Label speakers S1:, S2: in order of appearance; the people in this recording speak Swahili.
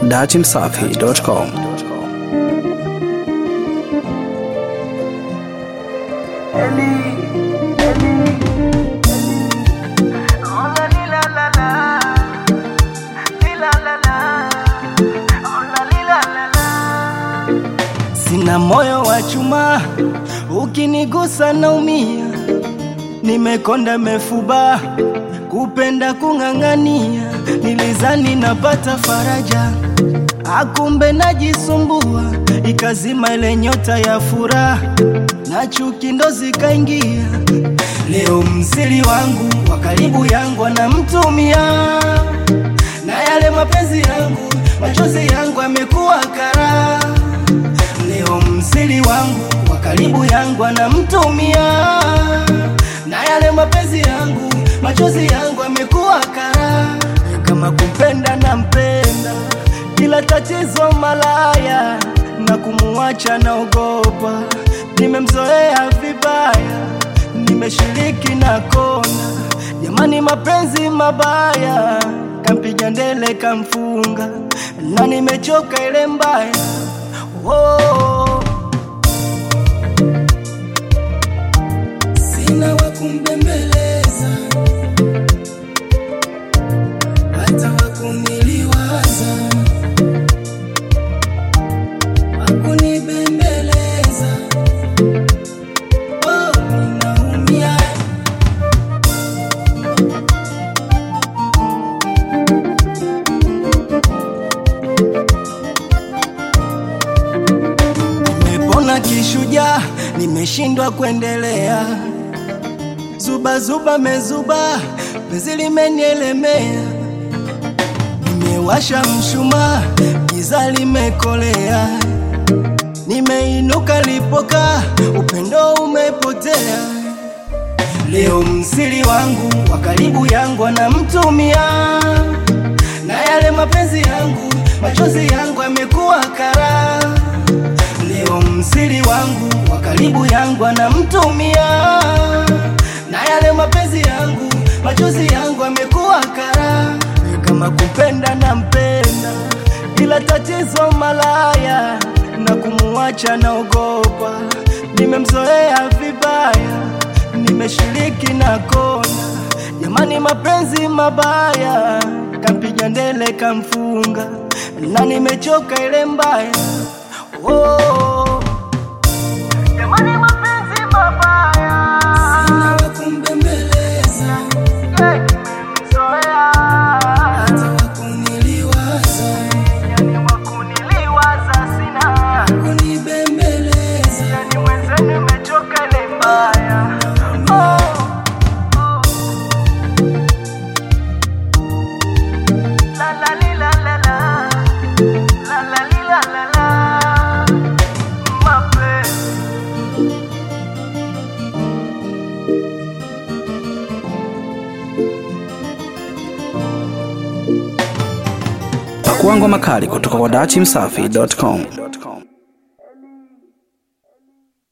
S1: datimsafi.com.
S2: Sina moyo wa chuma, ukinigusa naumia, nimekonda mefuba, kupenda kung'ang'ania, nilizani napata faraja, akumbe najisumbua, ikazima ile nyota ya furaha, na chuki ndo zikaingia. Leo msiri wangu wa karibu yangu anamtumia, na yale mapenzi yangu, machozi yangu amekuwa kara Leo msiri wangu wa karibu yangu anamtumia, na yale mapenzi yangu, machozi yangu amekuwa kara. Kama kumpenda nampenda, kila tatizo malaya, na kumuacha naogopa. Nimemzoea vibaya, nimeshiriki na kona. Jamani, mapenzi mabaya, kampiga ndele kamfunga, na nimechoka ile mbaya oh. Sina wa kumbembeleza hata wa kuniliwaza, wa kunibembeleza oh, ninaumia Nimepona kishujaa, nimeshindwa kuendelea. Zuba zuba mezuba, penzi limenielemea. Nimewasha mshumaa, giza limekolea. Nimeinuka lipoka, upendo umepotea. Leo msiri wangu wa karibu yangu anamtumia, na yale mapenzi yangu, machozi yangu amekuwa kara. Leo msiri wangu wa karibu yangu anamtumia, na yale mapenzi yangu, machozi yangu amekuwa kara. Kama kupenda nampenda, ila tatizo malaya, na kumuacha naogopa. Nimemzoea vibaya, nimeshiriki na kona. Jamani, mapenzi mabaya, kampiga ndele kamfunga, na nimechoka ile mbaya oh. Jamani, mapenzi mabaya, sina wa kumbembeleza, nimemzoea hata wa kuniliwaza, yani wa kuniliwaza sina, kunibembeleza, yani mwenzenu nimechoka ile mbaya oh. La la li la la la La la li la la la Mapenzi
S1: Pakuangwa makali kutoka kwa datimsafi.com.